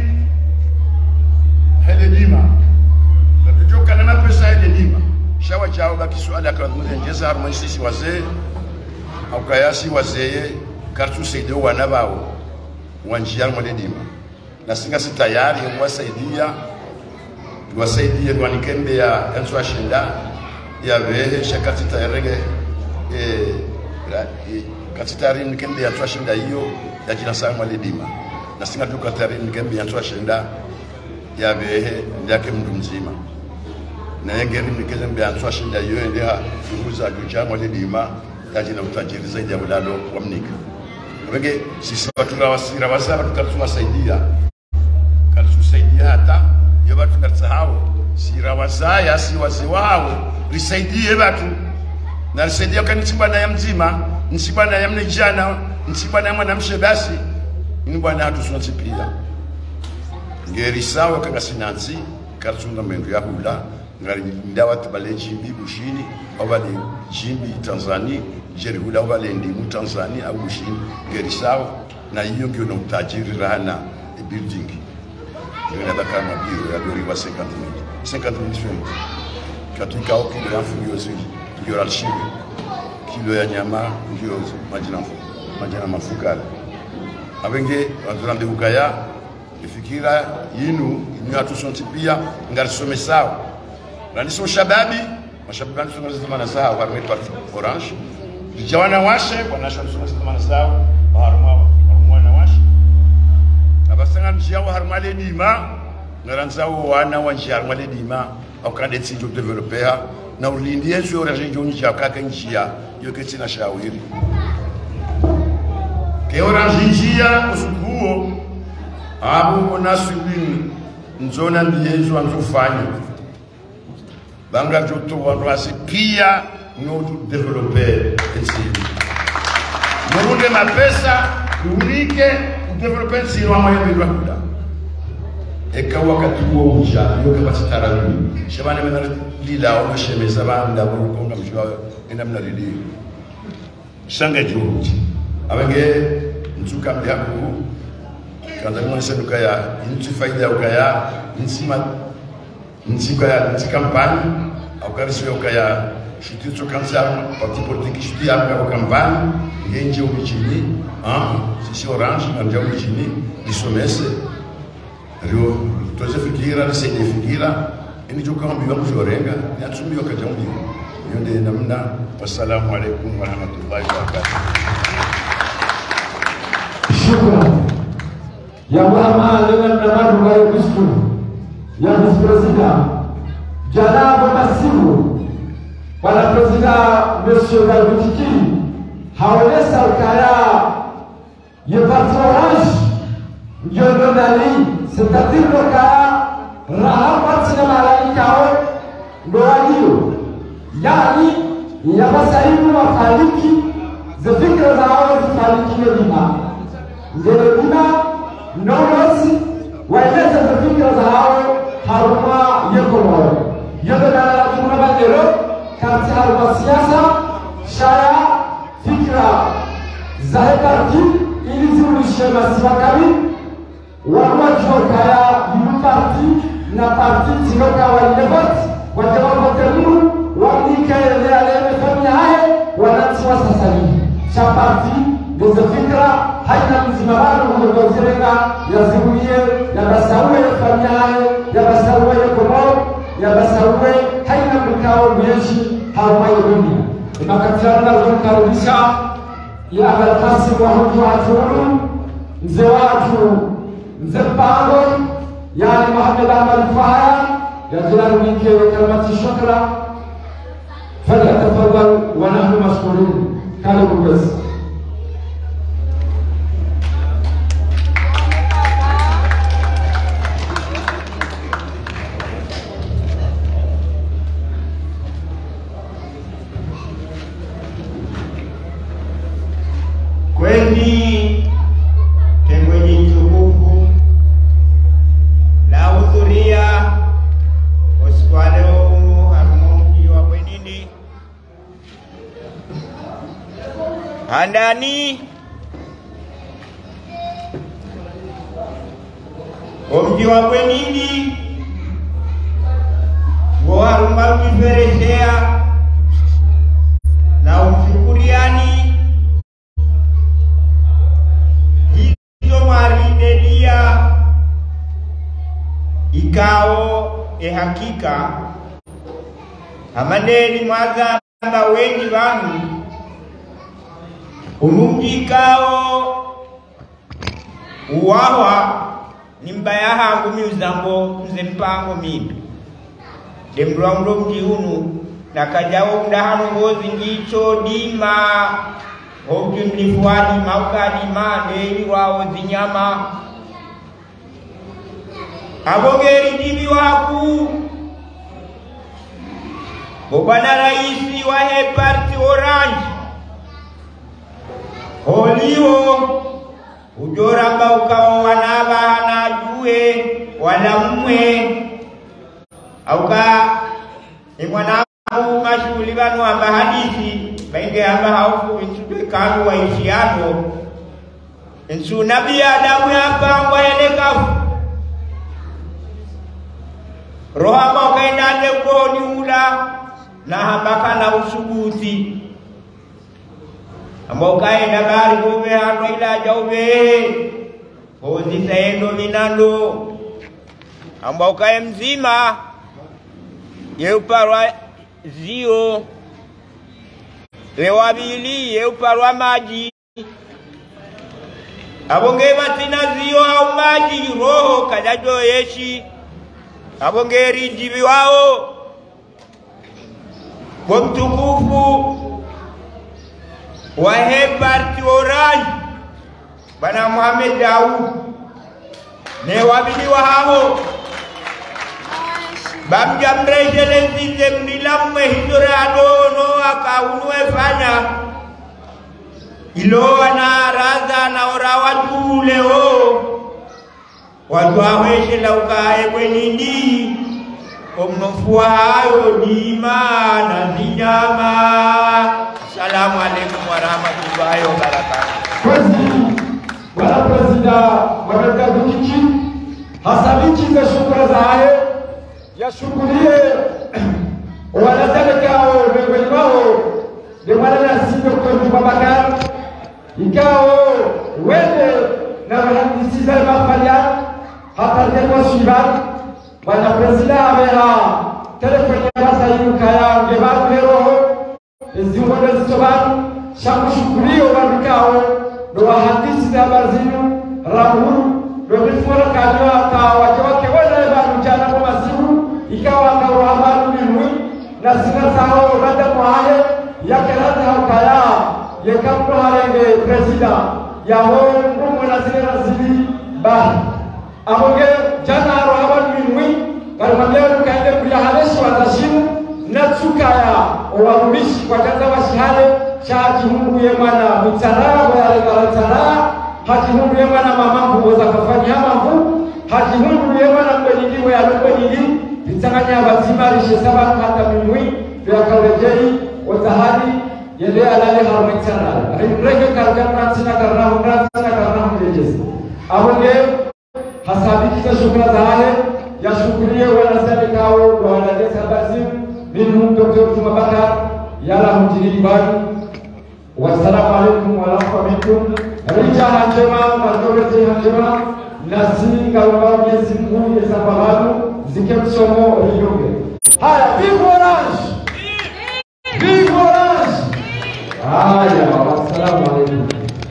hele lima kando joka na pesa hele lima shawa chao baki swala kwa mwenjeza harmoni sisi wazee au kayasi wazee kartu saidio wana bao wanjia mwaledima na singa si tayari mwasaidia tuwasaidie twanikembe ya enso ashinda ya vehe shakati tayarege e, e, kati tayari nikembe ya twashinda hiyo ya jina sa mwaledima na singa tuka tayari nikembe ya twashinda ya vehe ndake mndu mzima na yengeri nikembe ya twashinda hiyo ndia fuhuza juja mwaledima ya jina utajiri zaidi ya ulalo wa mnika wenge sisi watu rawasira wasaba tukatuwasaidia kalitusaidia hata iyo batu kalisahau sira wasaya si wazee wao lisaidie batu na lisaidia kanichibwana ya mzima nchibwana ya mnejana nchibwana ya mwanamshe basi ini bwana hatusunatsi pia ngeri sawa kangasinansi kalisunga mendu ya hula ngari ndawa tibale jimbi bushini au bale jimbi tanzania jeri hula au bale ndimu tanzania au bushini ngeri sawa na hiyo ndio na utajiri rana e building ndio nataka na bio ya dori wa 50 mili 50 mili shweni katika oki ndio afu hiyo zili ndio alshibi kilo ya nyama ndio majina majina mafukara abenge wanzurambe ukaya ifikira yinu inyu atusonti pia ngarisome sawa raniso shababi mashababi anisoma zamana sawa warme parti orange vijana washe wanasha nisoma zamana sawa haruma haruma na washe abasanga njiyawo haruma le dima ngaranzawo wana wa njia haruma le dima akande tsijo developer na ulindi yesu oraje joni cha kaka njia yoke tsina shawiri ke orange njia usukuo abo onasubini nzona ndiyezo anzofanya banga joto wandu asi pia notu developer etsini murunde mapesa unike udeveloper etsini wamayemirwa kuda eka wakati huo uja yoke basitaralui shabane mena lila onoshemeza banda burukonga mjwa enda mna lili shanga joji abenge nzuka mbyako kanza kumwonyesha duka ya inchi faida ya ukaya nsima ntsika ya nti kampani aukarisiwe ukaya shititso kansa parti politique shiti ya kwa kampani ngenje umichini ah sisi orange na ndio umichini lisomese rio toze fikira nisende fikira ini joka mbi wangu jorenga ni atsumbi wakaja mbi yonde namna wassalamu alaikum warahmatullahi wabarakatuh Shukran. Ya Muhammad dengan nama Dubai Kusku, ya Vice President, Janab Masimu, Para President Monsieur Galbutiki, Haole Salkaya, ye parti orange, Njono Dali, c'est-à-dire le cas, Raham Patsina Malaikao, Ndoadio, Yani, Yabasaimu Mafariki, zifikra zao zifariki Medina ndelekuna nonosi waeleze fikira zao haruma yekomoro yogodalalatukuna bandero kati haruma siasa shaya fikira zahe parti ili ziulishe masivakabi warumajokaya yimu parti na parti tiloka wailevot wajawakotemuru wanikaelealeme haye wanatiwa sasani cha parti ndizo fikra haina mzima wanu kuongozerenga yazibuye yabasauwe yafanyaye yabasauwe yakomo yabasauwe haina mkao myeshi haumaye dunia imakatirana zokarudisha ya abalkasi wahutu watulu mzee watu mzee mpango yani Muhammad Ahmad Faya yajilarunike kalimati shukra falyatafadhal wa nahnu mashkurun karibu basi kweli tengweni tukufu la hudhuria usiku wa leo huu harumo mji wa Bwenini handani omji wa Bwenini wo haruma ukifereshea na umshukuriani hizo mwaridedia ikao ehakika amadeni mwazamba wengi vanu unungi ikao uwawa ni mbaya hangu miuzambo mze mpango mimi demlwamlo mji unu nakajawo mdahano ngozi ngicho dima obju mlifuadi maukadima ndeni wawo zinyama abogeri dibi waku bobana raisi wa he parti orange holiwo ujoramba ukawo wanaba hanajue wala mmwe auka imwanangu mashughuli vanu amba hadithi bainge amba haufu insudwe kanu waishiano insu nabi adamu yapangwa elekafu roho amba ukaendane goni ula na hambaka na usubuzi ambao kaenda bari kuve hano ila jauve hozi saendo minando ambao kae mzima yeuparwa zio wewabili yeuparwa maji abonge batina zio au maji roho kajajo yeshi abonge rinjivi wao kwa mtukufu wa heparti orange bana Muhammad Daud ne wabiliwa hao bamjamrejele nzize mnilamme hidorado no akaunue fanya ilo ana raza na ora watu leo watu aweshe laukae kwenindi omnofua hayo dima na zinyama salamu alaikum warahmatullahi wabarakatuh Kwezi wala prezida wakatika dukiki hasabikize shukura zaye yashukurie wanazalekao miongoni mwao ni mwananasi Dr. Babakar ikao wende na wahandisi za mafalia hapartekwa shiban bwana prezida ameha telefoni yabasa yukaya ngebaru heroho eziungondo zitobanu shakushukurio wandikao ndo wahandisi za habari zinu rahuru ndo mifura kanywa ka wake wake wena banu jana kwa masiku ikawa akawa habari minwi na sina sao rada mwaye yake rada haukaya yekampo harenge presida yaho ngumu na zile na zili bari abonge jana haro habari minwi kalimwambia kaende kuya haleshi watashimu natsukaya owarumishi kwa jaza washihale chachihunguye mwana mitsara wayalegalatara hachihunguye mwana mama mvugo zakafanya hamamvu hachihunguye mwana mkwenyingi weyalokwenyingi litsanganya bazima rishe sabanu hata minwi vyakalejei otahali yende alale harumitsara rege kargamransina karnahu ransina karnahu lejesi abonge hasabikiza shukra zahale yashukurie wanazalikawo wanadesa bazimu minhum Dr. Juma Bakar yala mjini bani wassalamu alaikum warahmatullahi wabarakatuh rijana njema mazorete njema nasi kalomba Mwenyezi Mungu yesababu zike msomo riyoge haya big orange big orange haya wassalamu alaikum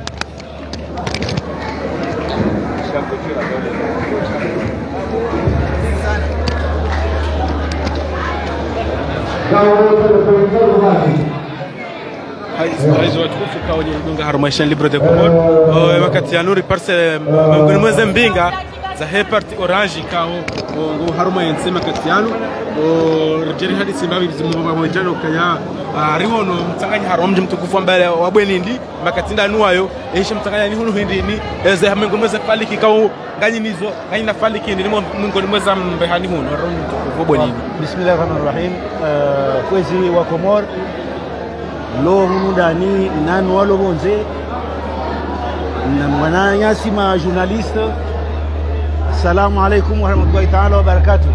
Rais watukufu kaonye dunga harumaishan libre de Comor uh, wakati ya nuri parce mngoni mweze mbinga za heparti orange kao ngo haruma yensema kati yanu rjeri hadi simbavi zimumba mojano kaya riwono mtanganya harum mji mtukufu ambaye wabwenindi makatinda nuayo eisha mtanganya ni hunu hindi ni eze mngoni mweze faliki kao ganyi nizo ganyi na faliki ni mngoni mweze mbehani hunu harum mtukufu wabwenindi bismillahir rahmanir rahim kwezi wa Komor lo hunu ndani nanu walo bonze na mwana nyasi ma journaliste assalamu alaikum warahmatullahi taala wabarakatuh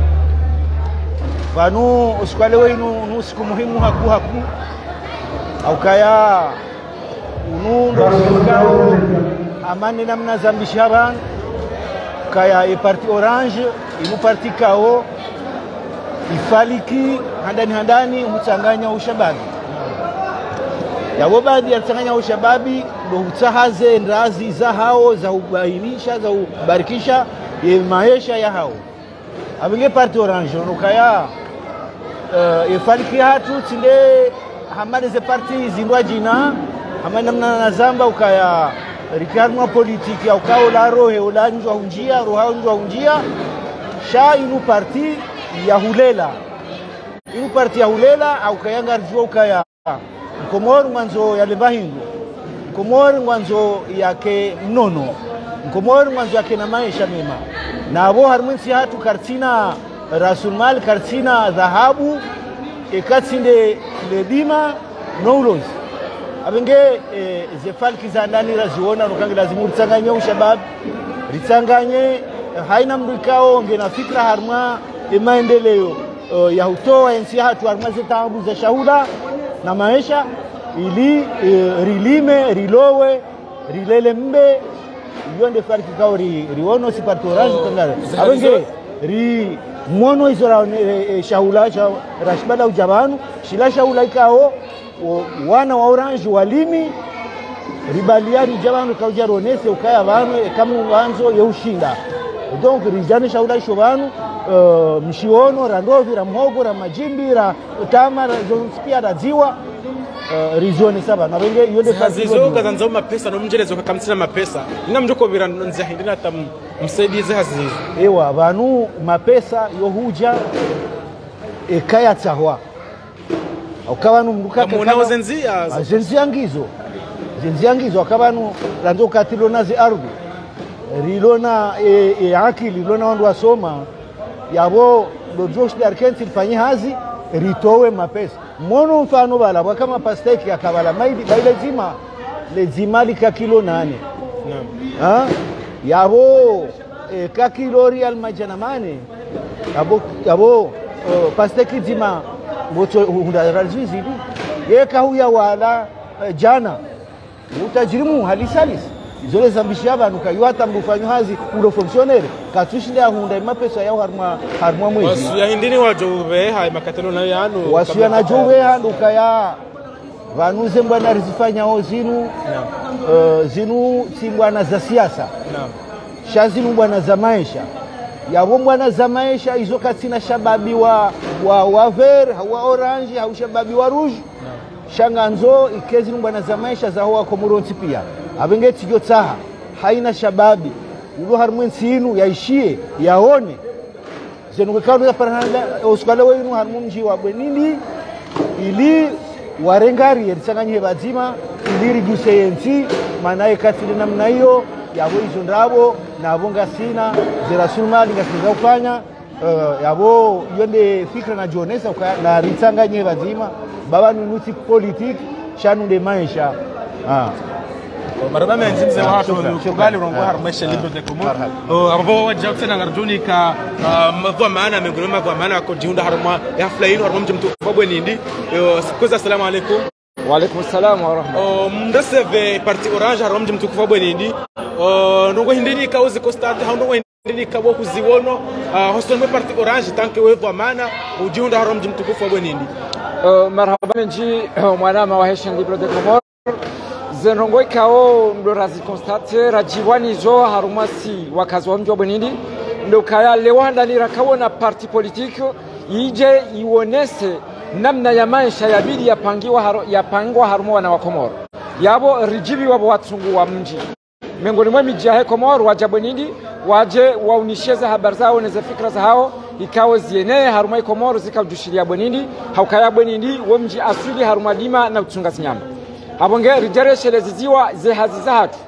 vanu usikwale wenu nu siku muhimu haku haku aukaya unu ndo sikao amani namna zambisha ban kaya e parti orange inu parti kao ifaliki handani handani huchanganya ushababi yabo baadhi yachanganya ushababi ndo hutsahaze ndazi za hao za ubainisha za ubarikisha ye maisha ya hao abinge parti orange onokaya uh, ifaliki hatu tsinde hamade ze parti zindwa jina hamade namna na zamba ukaya rikarmwa politiki aukao la rohe ulanjwa hunjia roha unjwa hunjia sha inu parti ya hulela inu parti ya hulela aukayanga rjua ukaya mkomori mwanzo ya levahingo mkomori mwanzo yake mnono mkomori mwanzo yake na maisha mema na abo harumwensi hatu kartina rasulmal kartina dhahabu ekatsinde ledima noulos abenge e, zefalki za ndani raziona nukange lazimu ritsanganye ushababu ritsanganye haina mndu ikao nge na fikra harumwa emaendeleo uh, ya hutoa ensi hatu harumwa zetaabu za shahula na maisha ili e, rilime rilowe rilele mbe iyo nde farki kao ri, riono si parti orange Oh, kangara zihari abenge zo- ri mono izo ra e, e, shahula sha, rashbada ujabanu shila shahula ikao o- wana wa orange walimi ribaliari jabanu kauja ronese ukaya vanu kamu wanzo yeushinda donc rijane shaula isho vanu uh, mshiono ra ndovi ra mhogo ra majimbi ra tama ra zonspia ra dziwa uh, rizonesa vanu avenge yonde hazizo kazanzaho mapesa nomnjerezo kakamtsina mapesa ina mjokobira nzihindina ata msaidize hazizo ewa vanu mapesa yohuja ekaya tsahwa ukavanu Kamunao zenzia zo. zenzia ngizo zenzia ngizo akavanu ranzo kati lona zi ardhi rilona e, e akili lona wandu wasoma yavo lojoshdarkensi lifanye hazi ritowe mapesa mono mfano vala wakama pasteki akavala maili baile zima lezima lika kilo nane ha? yabo e, ka kilo rial majana mane yabo yabo uh, pasteki zima moto hunda razizidi yeka huya wala uh, jana utajirimu halisalis zole zambishia vanhu kaiwa hata mbufanyo hazi ulo fonctionnaire katsushinde ahunda imapesa yao harmwa harmwa mwezi wasuyahindini wajoveha makatelo nayo yanu wasuya na jove handuka ya vanhu zembwana rizifanyao zinu uh, zinu tsimbwana za siasa sha zinu bwana za maisha yavo bwana za maisha izo katsina shababi wa, wa, wa ver wa orange hau shababi wa rouge shanganzo ikezi bwana za maisha zaho wako muronsi pia avenge tijo tsaha haina shababi ulo harimwe nsinu yaishie yaone zenukekauya parahanda oskale wenu harimu mji wa bwenindi ili warengari yerisanganyie vadzima ili rijuse yensi manaye katsili namna hiyo yavo izo ndavo navo ngasina zerasulumali ngasiza kufanya uh, yavo yonde fikra najionesa uka- na ritsanganyie vadzima baba nunuti politiki shanunde maisha ah. maraba menji mzee wa hatu Shukran, shukran. kubali urongo Ah. harumesha libre de komo abo wajja kusena ngarjuni ka mavua maana mengine mavua maana ko jiunda haruma ya hafla yinu haruma mtu mtukubwa nindi kwanza assalamu alaikum Waalaikum salam wa rahmatullahi. mndaseve parti orange haruma mtu mtukubwa nindi ndongo hindini ka uzi constate ha ndongo hindini ka wo kuziwono hoston mwe parti orange tanke wevu maana ujiunda haruma mtu mtukubwa nindi Uh, marhaba menji mwanama wa heshen libre de comor zenrongo ikao ndo razi constate rajiwani zo harumasi wakazi wa mji wa bwenindi ndo kaya lewanda rakawona parti politique ije iwonese namna ya maisha yabidi yapangiwa haro, yapangwa harumo wana wa komoro yabo rijibi wabo watsungu wa mji miongoni mwa miji ya he Komoro waja Bwenindi waje waunisheze habari zao neze fikra za hao ikawe zienee haruma i Komoro zikaujushiria Bwenindi haukaya Bwenindi wo mji asili haruma dima na kutunga zinyama habonge rijereshe ziziwa ze hazi za hatu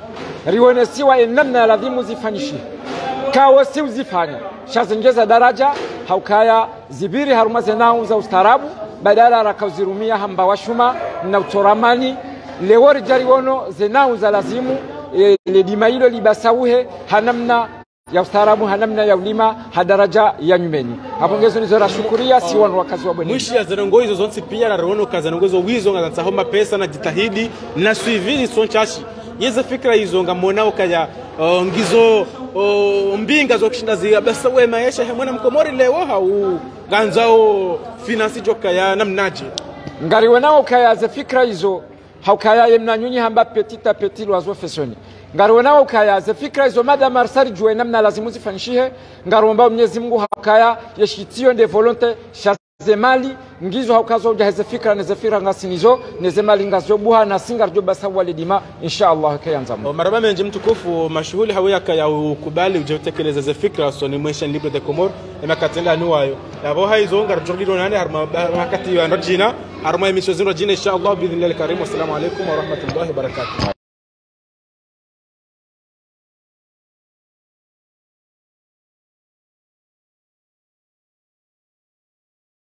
rionesiwa enamna ya ladhimu zifanyishi kawo si uzifanya shazengeza daraja haukaya zibiri haruma zenau za ustaarabu badala rakauzirumia hamba washuma na utoramani lewo rijariono zenau za lazimu e, ledima hilo libasauhe hanamna ya ustaarabu hanamna ya ulima hadaraja ya nyumeni hapongezo nizo rashukuria si wanu wakazi wa bwenini mwishi ya zenongo hizo zonse pia na rono kazanongo hizo wizo nga zatsahoma pesa na jitahidi na suivi son chashi yeze fikra hizo nga monao kaya uh, ngizo uh, mbinga zo kushinda zi basa we maisha he mwana mkomori lewo hau ganzao finansi joka ya namnaje ngariwe nao kayaze fikra hizo haukayaye mnanyunyi hamba petit a petit loiseau feshoni ngariwe nao kayaze fikra hizo madam arsari juwe namna lazimu zifanyishihe ngaromba Mwenyezi Mungu haukaya yeshitio nde volonte shaze mali ngizo haukazo ujaheze fikra neze fikra ngasinizo neze mali ngazo buha na singar jo basa wale dima insha Allah kayanzamu maraba menje mtukufu mashughuli hawe yaka ya ukubali ujetekeleza ze fikra so ni mwesha libre de comor ema katenda nuwayo yabo haizo ngar jogiro nane harma wakati ya ndojina harma emisho zino jina insha Allah bi idhnillah karim wassalamu alaikum wa rahmatullahi wa barakatuh